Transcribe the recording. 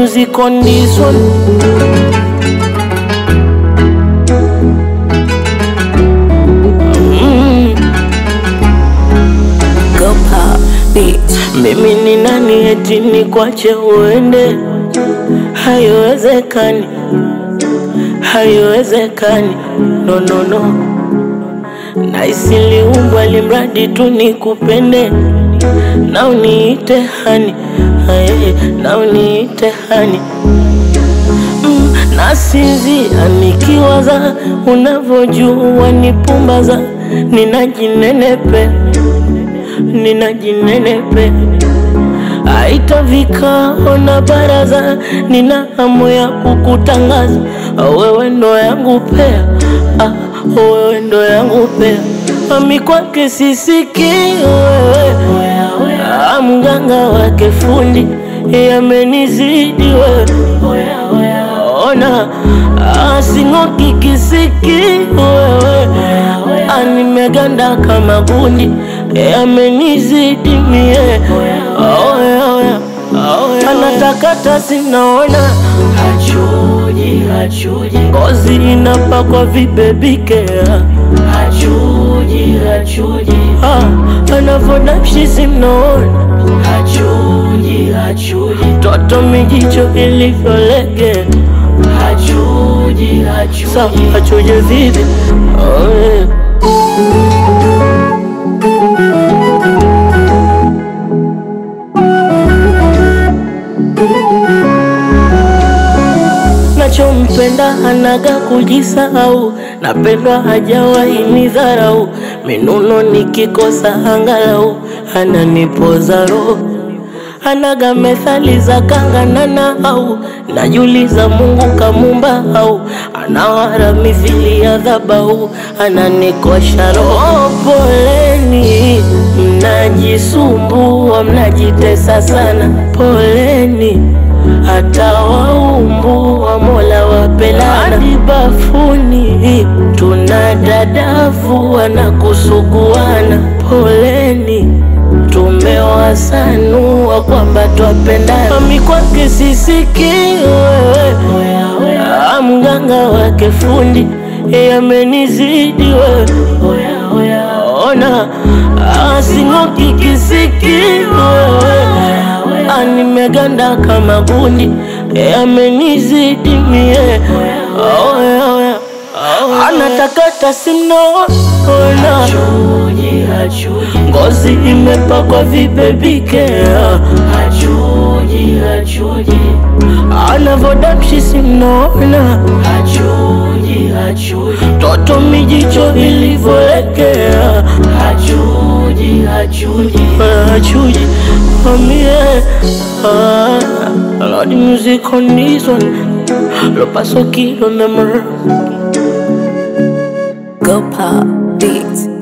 music on this one. Mm. Go pop beat. Mimi ni nani eti nikwache uende? Haiwezekani, haiwezekani, no, no, no. Na isiliumbwa limradi tu nikupende na uniite hani, aye, na uniite hani mm, nasinzia nikiwaza unavyojua nipumbaza, ninajinenepe ninajinenepe aita vikao na baraza, nina hamu ya kukutangaza wewe ndo yangu pea, ah, wewe ndo yangu pea, ami kwake sisiki wewe, ah, mganga wake fundi yamenizidi wewe, ona ah, sing'oki kisiki wewe, ah, nimeganda kama gundi yamenizidi mie oya, oya, oya. anatakata sinaona Hachuji, hachuji, ngozi inapakwa vibebikea hachuji, hachuji, ah, anavodapshi simnaona hachuji, hachuji, toto mijicho ilivyolege hachuji, sa hachuji. achuje vivi oh, yeah. nachompenda anaga kujisahau, napendwa hajawahi nidharau, minuno nikikosa angalau ananipoza roho anaga methali za kanganana au najuliza Mungu kamumba au anawara mithili ya dhabau ananikosha roho. Poleni mnajisumbua, mnajitesa sana, poleni hata waumbua, Mola wapelana hadi bafuni tuna dadavu na kusuguana, poleni tumewasanua kwamba twapendana. Mami kwake sisiki wewe, Ah, mganga wake fundi yamenizidi wewe, ona ah, sing'oki kisiki wewe, Ah, nimeganda kama gundi yamenizidi mie oya, oya, oya. anatakata simnaona Hachuji, hachuji, ngozi imepakwa vibebikea hachuji, hachuji, anavodapshi simnaona hachuji, hachuji, toto mijicho ilivyoekea hachuji, hachuji. achuji amie Lord music on this one lo paso kilo namor Go pop beat.